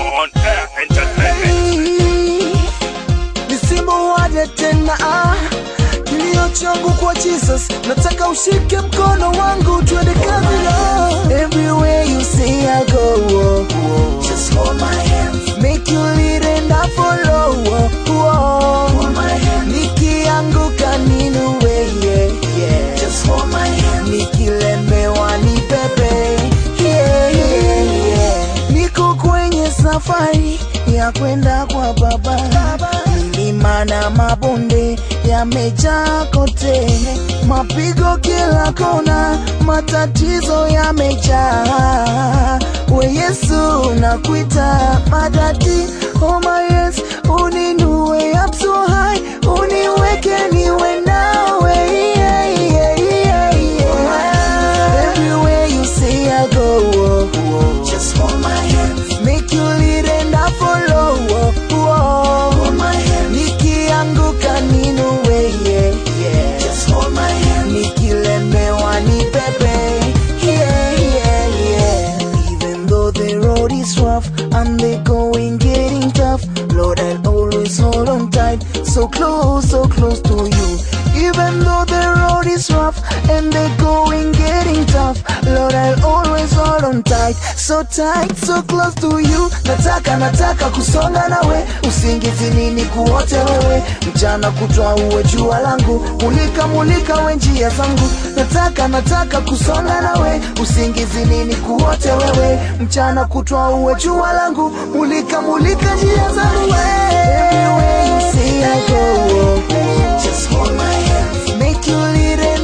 On Air Entertainment. nisimuwaje tena ah. kilio changu kwa jesus nataka ushike mkono wangu twende kabila everywhere you see I go oh, oh. just hold my hands make you lead and I follow oh, oh. hold my hand nikianguka ninuwe yeah, yeah. just hold my hand nikilemewa ni pepe yeah, yeah, yeah. niko kwenye safari ya kwenda kwa baba milima na mabonde yamejaa kote mapigo kila kona matatizo yamejaa we yesu nakuita madadi oh my yes uninue up so high uniweke niwe nawe yeah, yeah, yeah, yeah. everywhere you say I go oh, oh. just hold my hand make you lead and I follow oh, oh. hold my hand nikianguka ninuwe yeah, yeah. just hold my hand nikilemewa ni pepe yeah, yeah, yeah. even though the road is rough and the going getting tough Lord I'll always hold on tight so close so close to you even though the road is rough and the going getting tough Lord I'll always hold on tight so tight so close to you nataka nataka kusonga nawe usingizi nini kuote wewe mchana kutwa uwe jua langu mulika mulika we njia zangu nataka nataka kusonga nawe usingizi nini kuote wewe mchana kutwa uwe jua langu mulika mulika njia zangu Everywhere you see I go, oh, oh. just hold my hands make you lead and